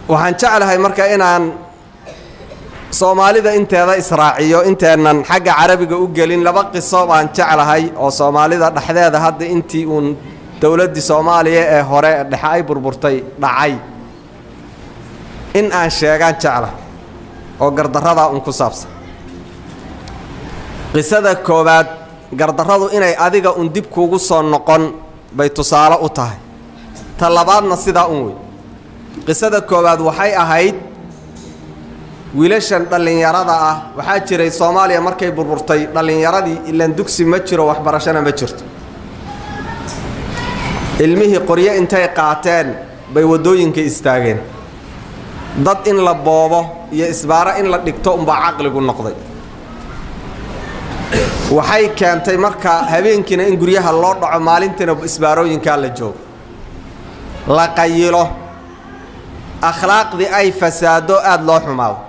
waxaan jeclahay marka inaan soomaalida inteeda israaciyo inteennan xagga carabiga u gelin laba qiso baan jeclahay oo soomaalida dhexdeeda hadda intii uun dowladdii soomaaliya ee hore dhexe ay burburtay dhacay in aan sheegaan jecla oo gardarradaa un ku saabsan qisada koowaad gardarradu inay adiga un dib kuugu soo noqon bay tusaale u tahay ta labaadna sidaa un wey qisada koowaad waxay ahayd wiilashan dhallinyarada ah waxaa jiray soomaaliya markay burburtay dhallinyaradii ilaan dugsi ma jiro waxbarashona ma jirto ilmihii qoryo intay qaateen bay waddooyinka istaageen dad in la boobo iyo isbaaro in la dhigto unbaa caqligu noqday waxay keentay markaa habeenkiina in guryaha loo dhaco maalintiina isbaarooyinkaa la joogo la qayilo akhlaaqdii ay fasaado aada loo xumaado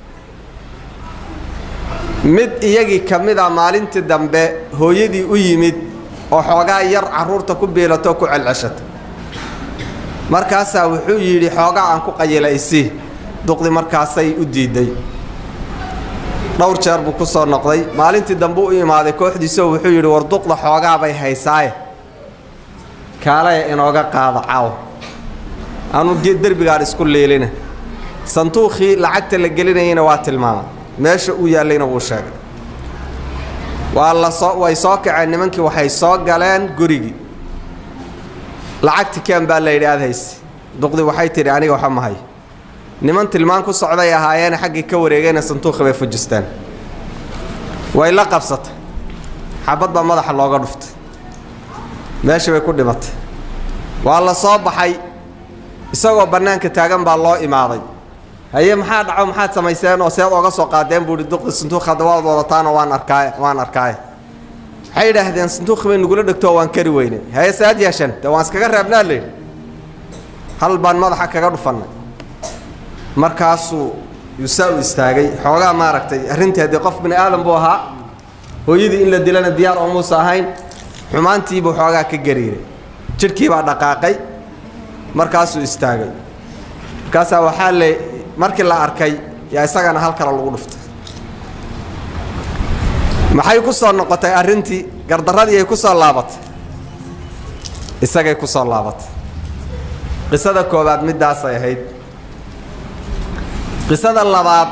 mid iyagii ka mid a maalintii dambe hooyadii u yimid oo xoogaa yar carruurta ku biilatoo ku celceshata markaasaa wuxuu yidhi xoogaa aan ku qayila isii duqdi markaasay u diiday dhowr jeer buu ku soo noqday maalintii dambe u imaaday kooxdiisoo wuxuu yidhi war duqda xoogaa bay haysaaye kaalaya inooga qaado caaw anu derbigaan isku liilina sanduuqii lacagta la gelinayana waa tilmaamay meesha uu yaallayna wuu sheegay waa la soo way soo kaceen nimankii waxay soo galeen gurigii lacagti keen baa la yidhi aad hayse duqdi waxay tidhi aniga waxa ma hayo niman tilmaan ku socday ahaayeene xaggii ka wareegayna sanduuqii bay fujisteen way la qabsatay xabad baa madaxa looga dhuftay meeshii bay ku dhimatay waa la soo baxay isagoo bannaanka taagan baa loo imaaday haye maxaa dhaco maxaad samayseen oo seed ooga soo qaadeen buuhi duqdi sanduuq hadda waad wadataana waan arkaay waan arkaaye waxay idhaahdeen sanduuqii bay nagula dhegtoo waan kari weynay haye saad yeeshan dee waan iskaga reebnaa layidhi hal baan madaxa kaga dhufannay markaasuu yuusaa u istaagay xoogaa maaragtay arrintii haddii qof bini aadan buu ahaa hooyadii in la dilana diyaar oo muusa ahayn xumaantiibuu xoogaa ka gariiray jidhkii baa dhaqaaqay markaasuu istaagay markaasaa waxaa le markii la arkay yaa isagana hal kale lagu dhuftay maxay ku soo noqotay arrintii gardarradii ay ku soo laabatay isagay ku soo laabatay qisada koowaad middaasay ahayd qisada labaad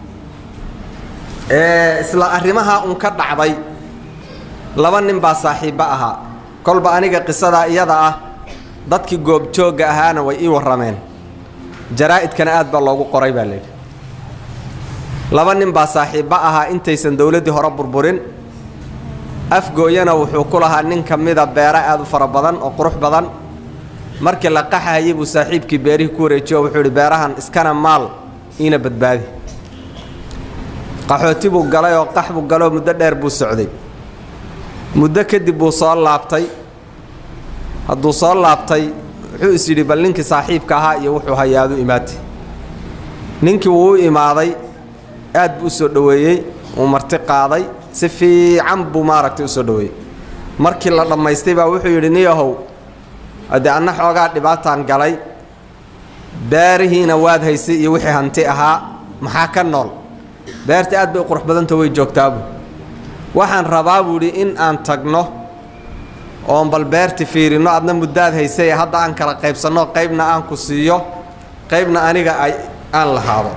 ee isla arrimaha un ka dhacday laba nin baa saaxiibbo ahaa kolba aniga qisadaa iyada ah dadkii goobjoogga ahaana way ii warrameen jaraa'idkana aad baa loogu qoray baa layidhi laba nin baa saaxiibbo ahaa intaysan dowladdii hore burburin afgooyana wuxuu ku lahaa nin ka mida beero aad u fara badan oo qurux badan markii la qaxahayay buu saaxiibkii beerihii ku wareejiyo wuxuu idhi beerahan iskana maal iina badbaadi qaxooti buu galay oo qax buu galoo muddo dheer buu socday muddo kadib buu soo laabtay hadduu soo laabtay wuxuu is yidhi bal ninkii saaxiibka ahaa iyo wuxuu hayaadu imaatay ninkii wuu u imaaday aad buu u soo dhoweeyey wuu marti qaaday si fiican buu maaragtay u soo dhoweeyey markii la dhammaystay baa wuxuu yidhi niyahow haddee anna xoogaa dhibaataan galay beerihiina waad haysay iyo wixii hanti ahaa maxaa ka nool beerta aad bay u qurux badanta way joogtaabu waxaan rabaa buudhi in aan tagno oon bal beerti fiirinno adna muddaad haysay ee hadda aan kala qaybsanno qaybna aan ku siiyo qaybna aniga ay aan lahaado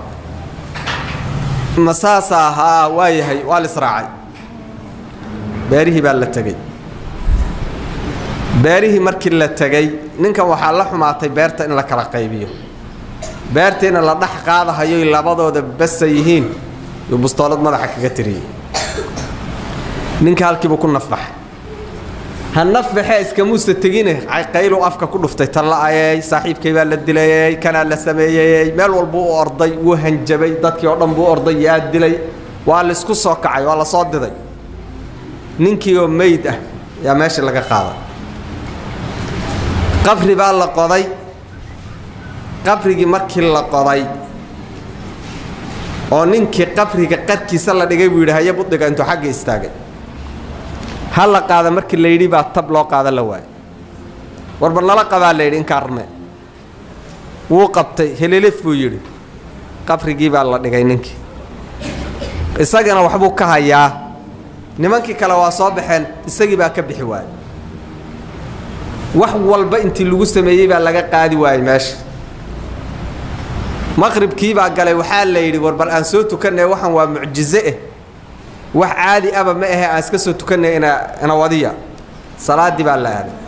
ma saasaa haa waa yahay waa lisraacay beerihii baa la tegey beerihii markii la tegey ninkan waxaa la xumaatay beerta in la kala qaybiyo beertiina la dhex qaadahayoy labadooda basa yihiin yuu bustoolad madaxa kaga tiriyey ninka halkiibuu ku nafbaxay ha nafbaxee iskamuusa tegine qaylu afka ku dhuftay talla'ayey saaxiibkay baa la dilayey kanaa la sameeyey meel walbuu u orday wuu hanjabay dadkii oo dhan buu orday yaa dilay waa laisku soo kacay waa la soo diday ninkii oo meyd ah yaa meeshii laga qaaday qabri baa la qoday qabrigii markii la qoday oo ninkii qabriga qarkiisa la dhigay buu yidhi haya budhiga intuu xagga istaagay ha la qaada markii la yidhi baa tab loo qaada la waayay warba nala qabaa la yidhi inkaa rme wuu qabtay helelef buu yidhi qabrigii baa la dhigay ninkii isagana waxbuu ka hayaa nimankii kale waa soo baxeen isagii baa ka bixi waayey wax walba intii lagu sameeyey baa laga qaadi waayey meesha maqribkii baa galay waxaa la yidhi war bal aan soo tukanay waxan waa mucjize eh wax caadi aba ma ahe aan iska soo tukanay ina ina wadiya salaaddii baa la aaday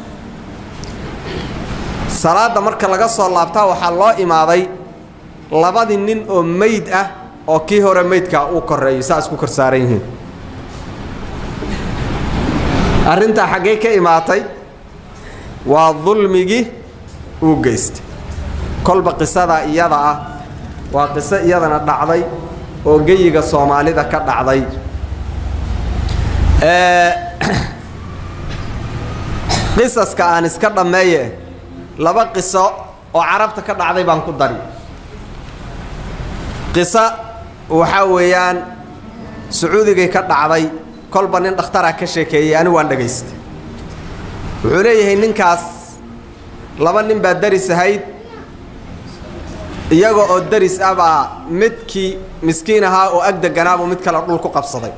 salaadda marka laga soo laabtaa waxaa loo imaaday labadii nin oo meyd ah oo kii hore meydkaa uu koreeyo saa isku kor saaran yihiin arrintaa xaggay ka imaatay waa dulmigii uu geystay kolba qisadaa iyada ah waa qiso iyadana dhacday oo geyiga soomaalida ka dhacday qisaska aan iska dhammeeye laba qiso oo carabta ka dhacday baan ku dari qiso waxaa weeyaan sacuudigay ka dhacday kolba nin dhakhtaraa ka sheekeeyey anigu waan dhagaystay wuxuu leeyahay ninkaas laba nin baa daris ahayd iyaga oo daris ah baa midkii miskiin ahaa oo ag deganaabuu mid kale dhul ku qabsaday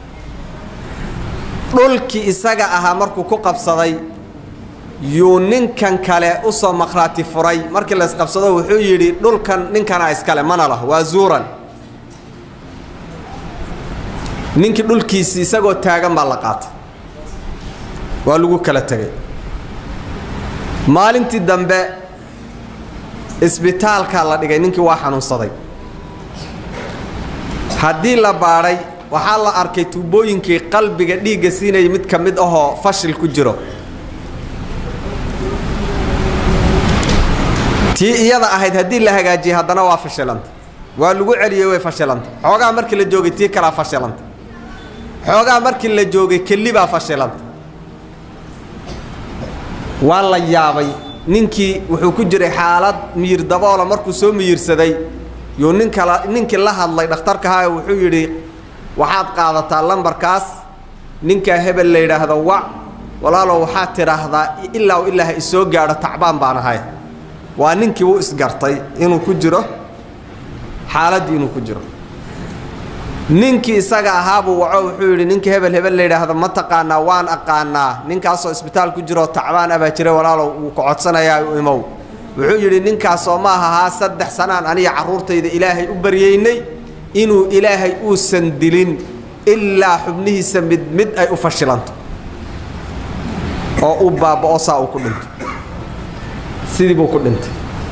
dhulkii isaga ahaa markuu ku qabsaday yuu ninkan kale u soo maqhraati furay markii la isqabsado wuxuu yidhi dhulkan ninkanaa iskale mana lah waa zuuran ninkii dhulkiisii isagoo taagan baa la qaatay waa lagu kala tegay maalintii dambe isbitaalkaa la dhigay ninkii waa xanuunsaday haddii la baadhay waxaa la arkay tuubooyinkii qalbiga dhiigga siinayay mid ka mid ahoo fashil ku jiro tii iyada ahayd haddii la hagaajiyey haddana waa fashilanta waa lagu celiyey way fashilanta xoogaa markii la joogay tii kalaa fashilanta xoogaa markii la joogay kelli baa fashilanta waa la yaabay ninkii wuxuu ku jiray xaalad miyir daboola markuu soo miyirsaday yuu ninkala ninkii la hadlay dhakhtarkahaa wuxuu yidhi waxaad qaadataa lambarkaas ninkaa hebel la yidhaahdo wac walaalow waxaad tidhaahdaa ilaa u ilaa ha isoo gaadho tacbaan baan ahay waa ninkii wuu isgartay inuu ku jiro xaaladdii inuu ku jiro ninkii isaga ahaabuu waco wuxuu yidhi ninkii hebel hebel la yidhaahdo ma taqaanaa waan aqaanaa ninkaasoo isbitaal ku jiroo tacbaan abaa jira walaalow wuu ka codsanayaa u imow wuxuu yidhi ninkaasoo ma ahahaa saddex sanaan aniga carruurtayda ilaahay u baryaynay inuu ilaahay uusan dilin ilaa xubnihiisa mid mid ay u fashilanto oo u baaba'o saa uu ku dhinto sidii buu ku dhintay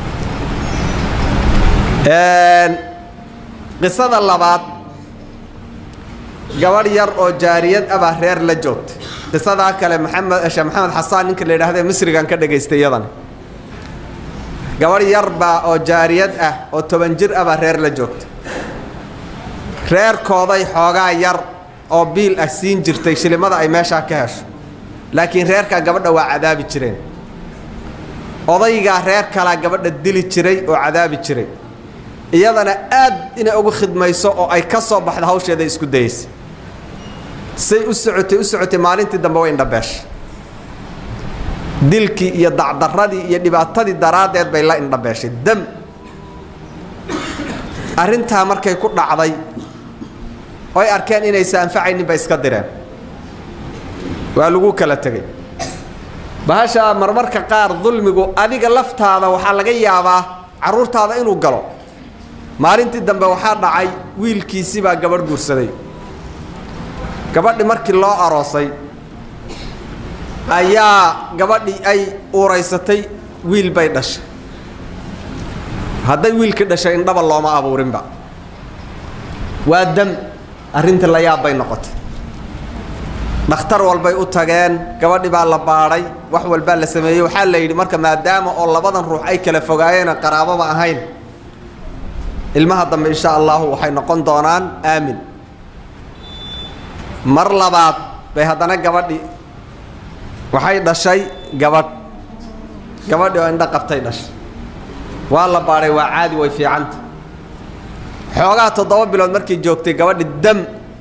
qisada labaad gabadh yar oo jaariyad abaa reer la joogtay qisadaa kale maxamed sheekh maxamed xasaan ninka la yidhahda misrigan ka dhagaystay iyadana gabadh yar baa oo jaariyad ah oo toban jir abaa reer la joogtay reerkooday xoogaa yar oo biil ah siin jirtay shilimada ay meeshaa ka hesho laakiin reerkaa gabadha waa cadaabi jireen odaygaa reer kalaa gabadha dili jiray oo cadaabi jiray iyadana aad inay ugu khidmayso oo ay ka soo baxda hawsheeda isku dayaysa say u socotay u socotay maalintii dambe way indhabeeshay dilkii iyo dacdarradii iyo dhibaatadii daraaddeed bay la indhabeeshay dam arrintaa markay ku dhacday oy arkeen inaysa anfacaynin bay iska direen waa lagu kala tegey bahashaa marmarka qaar dulmigu adiga laftaada waxaa laga yaabaa carruurtaada inuu galo maalintii dambe waxaa dhacay wiilkiisii baa gabadh guursaday gabadhi markii loo aroosay ayaa gabadhii ay uuraysatay wiil bay dhashay hadday wiilkii dhashay indhaba looma abuurinba waa dam arrinta la yaab bay noqotay dhakhtar walbay u tageen gabadhi baa la baadhay wax walbaa la sameeyey waxaa la yidhi marka maadaama oo labadan ruux ay kala fogaayeen qaraababa ahayn ilmaha dambe insha allahu waxay noqon doonaan aamin mar labaad bay haddana gabadhi waxay dhashay gabadh gabadhi oo indho qabtay dhashay waa la baadhay waa caadi way fiicanta xoogaa toddoba bilood markay joogtay gabadhi dam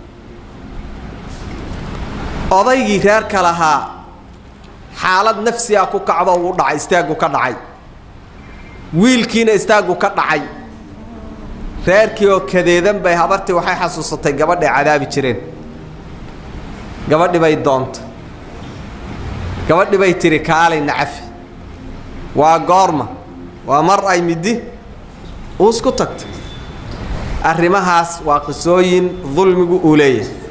odaygii reerka lahaa xaalad nafsiga ku kacdo uu dhacay istaagu ka dhacay wiilkiina istaaggu ka dhacay reerkii oo kadeedan bay habartii waxay xasuusatay gabadhay cadaabi jireen gabadhi bay doonta gabadhi bay tidhi kaalay nacafi waa goorma waa mar ay middi uus ku tagtay arrimahaas waa qisooyin dulmigu uu leeyahay